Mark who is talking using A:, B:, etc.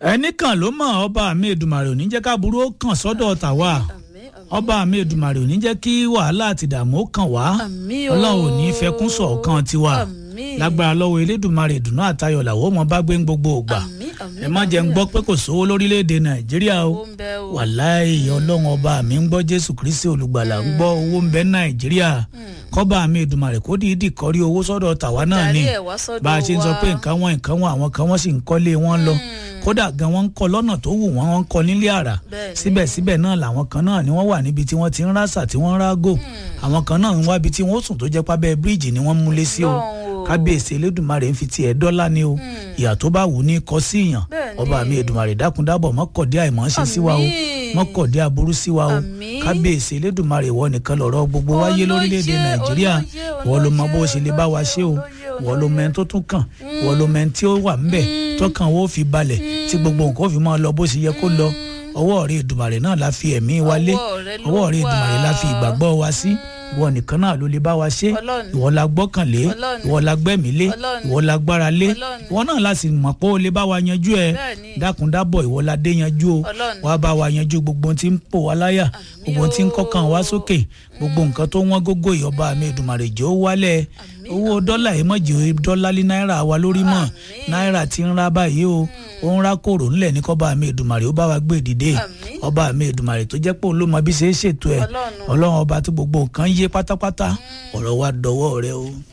A: ẹnì kan ló mọ̀ ọba mi Èdùmàrè ò ní jẹ́ ká burú ó kàn sọ́dọ̀ tàwa
B: àmín àmín
A: ọba mi Èdùmàrè ò ní jẹ́ kí wàhálà àti ìdààmú ó kàn wá
B: àmín o
A: ọlọ́run ò ní fẹkún sọ̀kan tiwa
B: àmín
A: lágbára lọ́wọ́ elédùnmarè ìdùnnú àtayọ̀ làwọn ọmọ bá gbé ń gbogbo ògbà
B: àmín àmín
A: ẹ má jẹ́ ń gbọ́ pé kò sówó lórílẹ̀‐èdè nàìjíríà o
B: owó ń bẹ o
A: wàláì ọlọ́run ọba mi ń gbọ́ jésù kristi olùgbàlà ń gbọ́ owó ń bẹ nàìjíríà kọ́ba mi ìdùnmarè kó dìídì kọrí owó sọ́dọ̀ tàwa náà ni
B: darí ẹ̀ wá sọ́dọ̀
A: bá a ṣe ń sọ
B: wa.
A: pé nǹkan wọn nǹkan wọn àwọn kan wọ́n sì ń kọ́lé wọn lọ kódà gan wọ́n ń kọ́ lọ́nà tó wù wọ́n wọ́n ń kọ́ nílé àrà
B: Bẹ́ẹ̀ni.
A: síbẹ̀síbẹ̀ náà làwọn kan náà ni wọ́n wà níbi tí wọ́n ti ń rásà tí wọ́n ń rágò àwọn kan náà ń wá ibi tí wọ́n sùn tó jẹ́ pábẹ́ bíríìjì ni wọ́n múlé sí o
B: Ọlọ́run o.
A: kábíyèsí elédùnmarè ń fi tiẹ̀ dọ́là ni o ìyà tó bá wù ní kọ́ sí ìyàn
B: Bẹ́ẹ̀ni.
A: ọba mi èdùmarè dákúndábọ̀ mọ́kọ̀dé àìmọ́ ṣe sí wa o
B: Àmín.
A: mọ́kọ̀dé aburú sí wa o
B: Àmín.
A: kábíyèsí elédùnmarè ìwọ nìkan lọ̀rọ̀ gbogbo wáyé
B: Olóyè,
A: lórílẹ̀‐èdè nàìjíríà
B: olóyè,
A: ìwọ ló mọ bó
B: olóyè,
A: ṣe lè bá wa ṣe o
B: olóyè,
A: ìwọ ló mẹ́ni tó tún kàn ìwọ ló mẹ́ni tí ó wà ńbẹ̀ tọkàn wo fi balẹ̀ tí gbogbo nǹkan ó fi máa lọ bó ṣe yẹ kó lọ ọwọ́ rẹ èdùmarè náà la fi ẹ̀mí wa lé
B: Ọwọ́ rẹ ló
A: ọwọ́ rẹ
B: wà.
A: èdùmarè la fi ìgbàgbọ́ wa sí ìwọ nìkan náà ló lè bá wa ṣe
B: Ọlọ́run.
A: ìwọ la gbọ́kànlé
B: Ọlọ́run.
A: ìwọ la gbẹ́mí lé
B: Ọlọ́run.
A: ìwọ la gbára lé
B: Ọlọ́run.
A: ìwọ náà la sì mọ̀ pé ó lè bá wa yanjú ẹ
B: Bẹ́ẹ̀ni.
A: dákúndábọ̀ ìwọ la dé yanjú o
B: Ọlọ́run.
A: wàá bá wa yanjú gbogbo ohun tí ń pò wá láyà gbogbo ohun tí ń kọ́kàn wá sókè gbogbo nǹkan tó wọ́n gógó ìyọba mi Èdùmàrè jẹ́ ó wálẹ̀ owó dọ́là yìí mọ̀ jẹ́ dọ́là lé náírà wa lórí mọ̀ náírà ti ń ra báyìí o ó ń ra kòrò ńlẹ̀ ní kọ́ba mi Èdùmàrè ó bá wa gbé dìde
B: Àmín.
A: ọba mi Èdùmàrè tó jẹ́ pé òun ló mọ bí ṣe é ṣètò ẹ̀
B: Ọlọ́run.
A: ọlọ́run ọba tí gbogbo nǹkan yé pátápátá ọ̀rọ̀ wa dọwọ́ rẹ o.